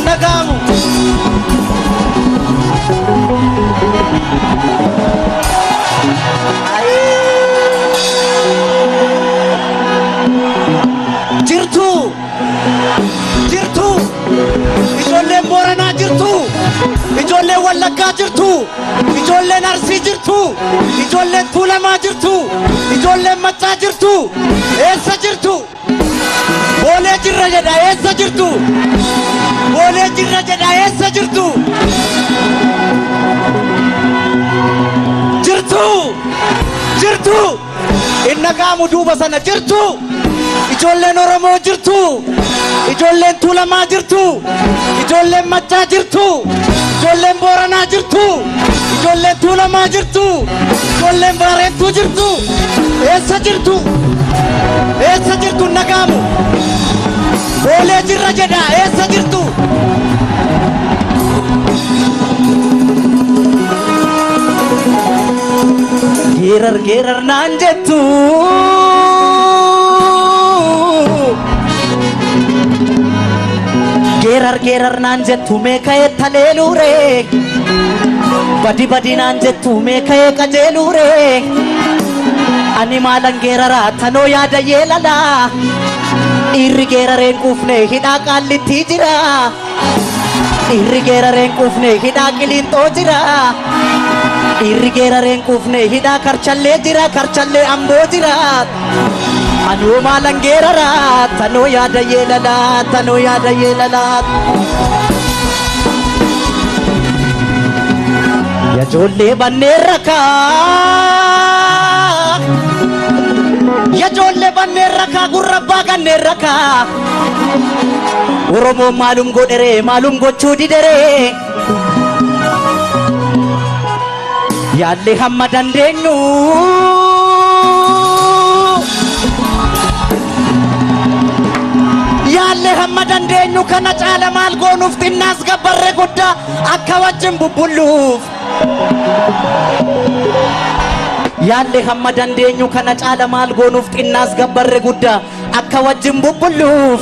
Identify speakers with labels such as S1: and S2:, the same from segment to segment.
S1: nagaamu. Jirtu! Jirtu! Ijoolleen Booranaa jirtu! Ijoolleen Wallaggaa jirtu! Ijoolleen Arsii jirtu! Ijoolleen Tuulamaa jirtu! Ijoolleen Maccaa jirtu! Eessa jirtu? Boolee jirra jedha eessa jirtu? Boolee jirra jedha eessa jirtu? Jirtu! Jirtu! Inni gaamu duuba sana jirtu! Ijoolleen Oromoo jirtu! Ijoolleen Tuulamaa jirtu! Ijoolleen Maccaa jirtu! Ijoolleen Booranaa jirtu! Ijoolleen Tuulamaa jirtu! Ijoolleen Baarentuu jirtu! Eessa jirtu? Eessa jirtu nagaamu? Boolee jirra jedha eessa jirtu? Geerar geerar naan jettu. Geerar geerar naan jettu mee ka'ee taleeluure. Badi badi naan jettu mee ka'ee qajeeluure. Ani maalan geeraraa tanoo yaada yeelala. Dhiirri geerareen quufne hidhaa qaallitti jira. Dhiirri geerareen quufne hidhaa qiliinxoo jira. Dhiirri geerareen quufne hidhaa karchallee jira karchallee amboo jira. Anuu maalan geeraraa tanoo yaada yeelala tanoo yaada yeelala. Yajoollee banneen rakaa. Yajoollee banneen rakaa gurra abbaa kanneen rakaa. Oromoon maalum godheree maalum gochuu dideree. Yaallee hamma dandeenyu. Yaallee hamma dandeenyu kana caala maal goonuuf xinnaas gabbarree guddaa akka wajjin bubbulluuf. Yaallee hamma dandeenyu kana caala maal goonuuf xinnaas gabbarree guddaa akka wajjin bubbulluuf.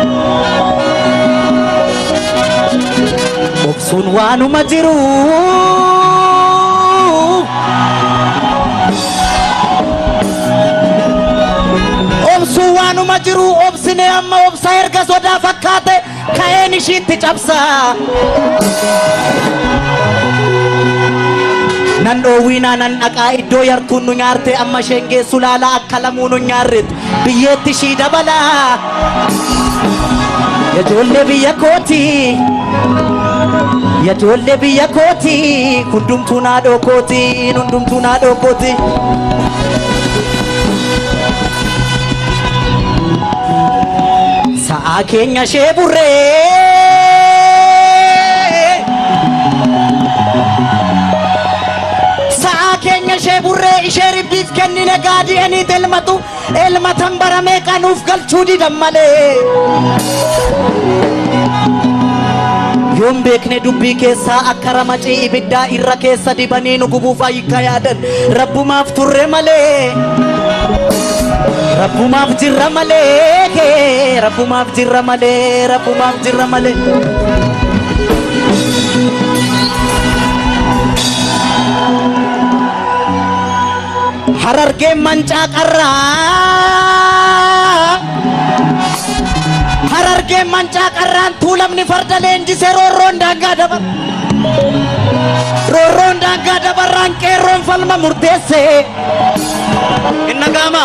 S1: Obsuun waanuma jiru. Obsuun waanuma jiru obsine amma obsa erga sodaa fakkaate ka'een ishiitti cabsa. Nan dhoowwiinaa nan dhaqaa iddoo yartuun nu nyaarte amma isheen geessu laalaa akka lamuu nu nyaarretti biyyeetti ishii dabala. Yajoollee biyya kooti. Yajoollee biyya kooti. Hundumtuu naadhoo kooti. Hundumtuu naadhoo kooti. Sa'aa keenya ishee burree. Sa'aa keenya ishee burree ishee ribbiif kennine gaadi'aniit elmatu elmatan baramee qanuuf galchuu didan malee. Yoon beekne dubbii keessaa akka ramacii ibiddaa irra keessa dibanii nu gubuuf ayyikka yaadan rabbumaaf turre malee. Rabbumaaf jirra malee rabbumaaf jirra malee rabbumaaf jirra malee. Harargeen mancaa qarraa. Harargeen mancaa qarraan tuulamni farda leenjisee roorroon daangaa dabar. Roorroon daangaa dabarraan qeerroon falma murteesse. Inna gaama.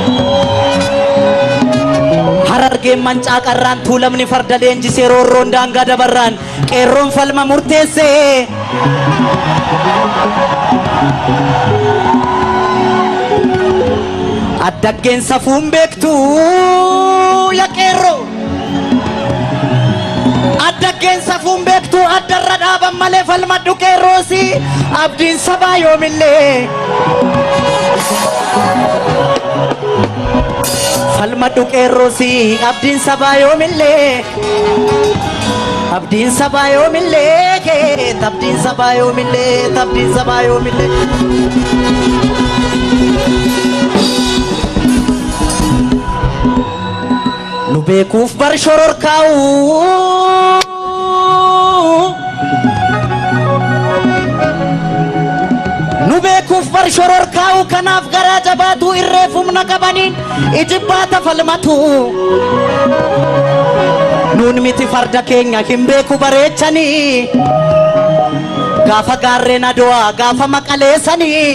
S1: Harargeen mancaa qarraan tuulamni farda leenjisee roorroon daangaa dabarraan qeerroon falma murteesse. Addaggeen safuun beektu yaa qeerroo. Addaggeen safuun beektu addarra dhaaban malee falmadhu qeerroosi abdiin sabaa yoomillee. Falmadhu qeerroosi abdiin sabaa yoomillee. Abdiin sabaa yoomillee kee abdiin sabaa yoomillee abdiin sabaa yoomillee. Nu beekuuf bar shororkaa'u. wal shororkaa'u kanaaf garaa jabaatu irreef humna qabaniin ijibbaata falmatu nuun miti farda keenya hin beeku bareechanii gaafa gaarreen adowaa gaafa maqaleessanii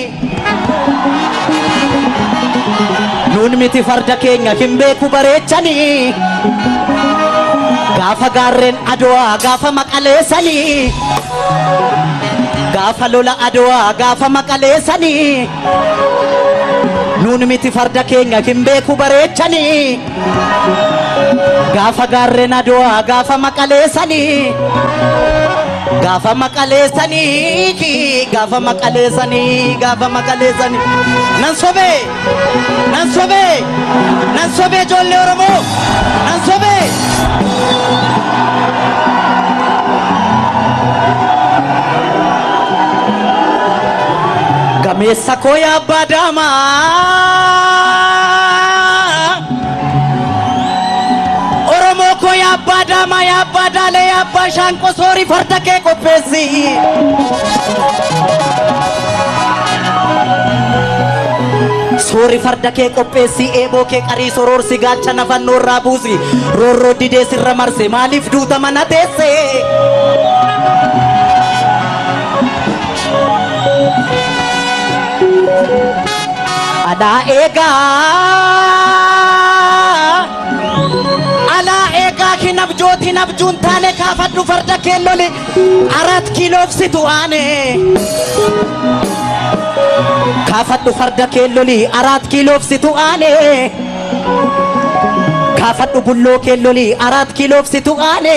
S1: nuun miti farda keenya hin beeku bareechanii gaafa gaarreen adowaa gaafa maqaleessanii gaafa lola adowaa gaafa maqaleessanii nuun miti farda keenya hin beeku bareechanii gaafa gaarreen adowaa gaafa maqaleessanii gaafa maqaleessanii gaafa maqaleessanii gaafa maqaleessanii nan sobee nan sobee nan sobee ijoollee oromoo nan sobee gameessa koo yaabbaa daamaa oromoo koo yaabbaa daamaa yaabbaa daalee yaabbaa shaanqoo soorii farda kee qopheessi Soori farda kee qopheessi eeboo kee qarii soroorsi gaacha nafannoo irraa buusi roorroo didee sirra marse maaliif duuta mana teesse alaa eegaa alaa eegaa hin abjoot hin abjuun taane kaafadhu farda kee loli arat kiiloofsitu aane kaafadhu farda kee loli arat kiiloofsitu aane kaafadhu bulloo kee loli arat kiiloofsitu aane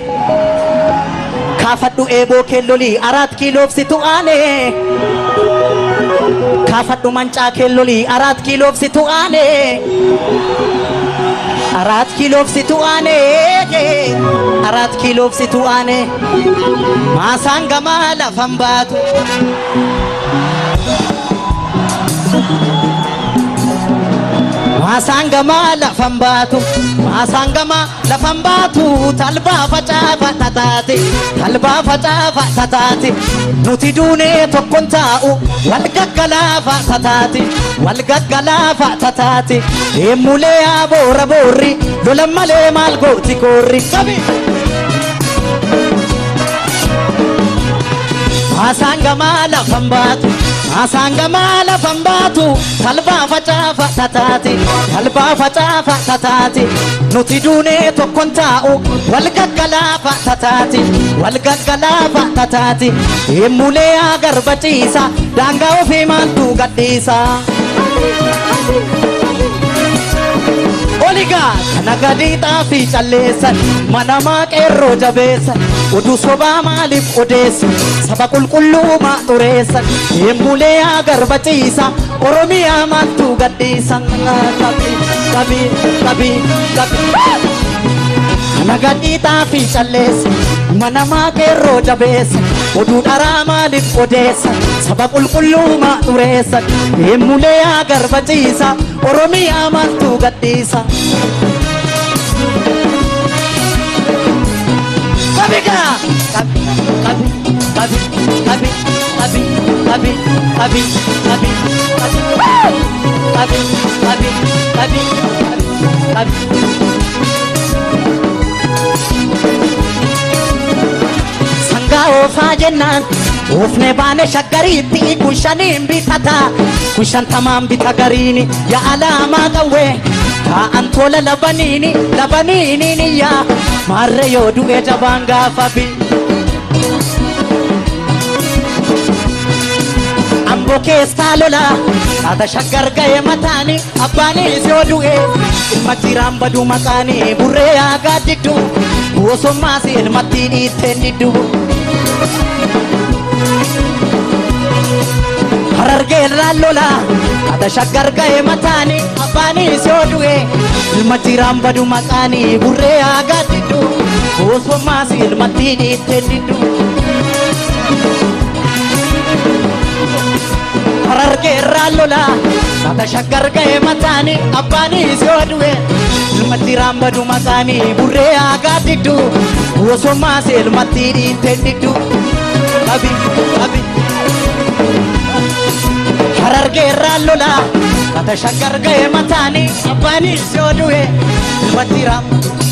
S1: kaafadhu eeboo kee loli arat kiiloofsitu aane kaafadhu mancaa kee loli arat kiiloofsitu aane arat kiiloofsitu aane arat kiiloofsitu aane maasaan gamaa lafan baatu maasaan gamaa lafan baatu maasaan gamaa lafan baatu talbaa facaafa tataate talbaa facaafa tataate nuti duunee tokkon taa'u wal gaggalaafa tataate wal gaggalaafa tataate deemulee yaa boora boorri lolan malee maal gooti koorri qabi. Maasaan gamaa lafan baatu maasaan gamaa lafan baatu talbaa facaafa tataate talbaa facaafa tataate nuti duunee tokkon taa'u wal gaggalaafa tataate wal gaggalaafa tataate deemulee yaa garbaciisa daangaa ofii maaltu gadhiisa. Oligaa kana gadii xaafii calleessan manamaa qeerroo jabeessan oduu sobaa maaliif odeessan saba qulqulluu maa xureessan deemulee yaa garbaciisa oromiyaa maaltu gadhiisan qabii qabii qabii qabii. Kana gadii xaafii calleessa manamaa qeerroo jabeessa oduu dharaa maaliif odeessa saba qulqulluu maa xureessa deemulee yaa garbaciisa oromiyaa maaltu gadhiisa. Qabigaa qabi qabi qabi qabi qabi qabi qabi qabi qabi qabi qabi qabi qabi. sangaa oofaa jennaan oofne baane shaggariitti kun shaniin bitata kun shantamaan bita gariini yaa alaamaa qawwee taa'an tola labaniini labaniiniin yaa maarre yoo du'e jabaan gaafa bi amboo keessaa lola haata shaggar ga'e mataani abbaanis yoo du'e ilma jiraan badu maqaanii burree yaa gaaddiddu bosommaas ilmatti dhiitteen diddu harargeen raallola haata shaggar ga'e mataani abbaanis yoo du'e ilma jiraan badu maqaanii burree yaa gaaddiddu bosommaas ilmatti dhiitteen diddu harargeen raallola haata shaggar ga'e mataani abbaanis yoo du'e ilma jiraan badu maqaanii burree yaa gaaddiddu bosommaas ilmatti dhiitteen diddu qabi qabi harargeerraan lola ata shakkar ga'e mataanii abbaanis yoo du'e ilmatti raam